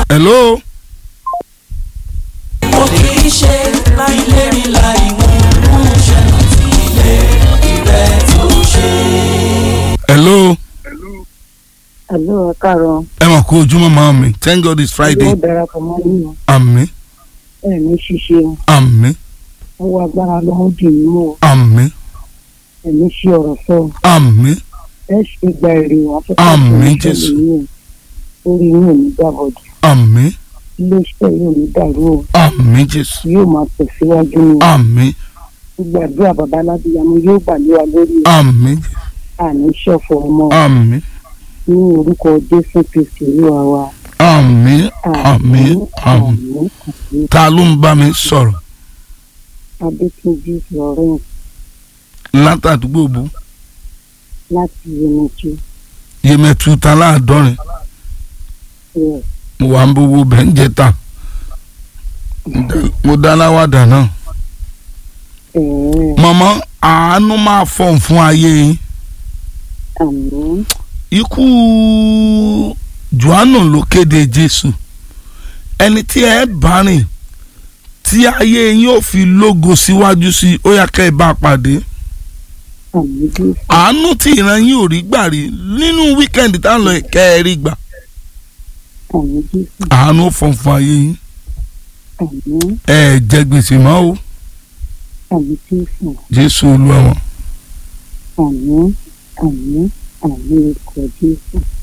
hello. mo kì í ṣe láì lérí láì mú mú ṣẹlẹ̀ tí ilé ìrẹ́ tó ṣe. hello. Àlọ́ ẹ̀kárọ̀ ẹ mọ̀ kó ojúmọ́ máa mi thank god it's friday yóò darapọ̀ mọ́ nínú àmín ẹ̀ ní ṣíṣe àmín ọwọ́ agbára lọ́wọ́ dì í mú àmín ẹ̀ ní ṣe ọ̀rọ̀ sọ àmín ẹ̀ ṣe gba èrè wọn fẹ́ Àmín, Jésù. orí yóò ní dàbọ̀dì àmín iléeṣẹ́ yóò ní dàrú o àmín jésù yóò máa tẹ̀síwájú ni àmín gbàdúrà bàbá aládìyàmú yóò gbà lé wa lórí àmín àní ṣọ̀fọ̀ ọmọ àmín ní orúkọ Jésù Kristi olúwa wa àmín àmín àmín àmín ta ló ń bá mi sọ̀rọ̀ Adétúnjí Florence látàdúgbò bú láti Yemẹtu yemẹtu ta láàdọ́rin yes mo wà ń bówó bẹ́ẹ̀ ń jẹta mo dá láwàdà náà ẹ̀ẹ́ mọ̀mọ́ àánú máa fọ̀n fún ayé yín àmín ikú johannu ló kéde jésù ẹni tí ẹ bá rìn tí ayé yín ò fi lógo síwájú sí ó yá kẹ́ ẹ bá pàdé àmín Jésù àánú tí ìran yín ò rí gbà rí nínú wíkẹ́ndì tá à ń lọ yìí, kẹ́ ẹ rí gbà àmín Jésù àánú fọ̀n fún ayé yín àmín ẹ jẹ gbèsè mọ́ o àmín Jésù jésù olúwa wọn. àmín àmín àmín orúkọ Jésù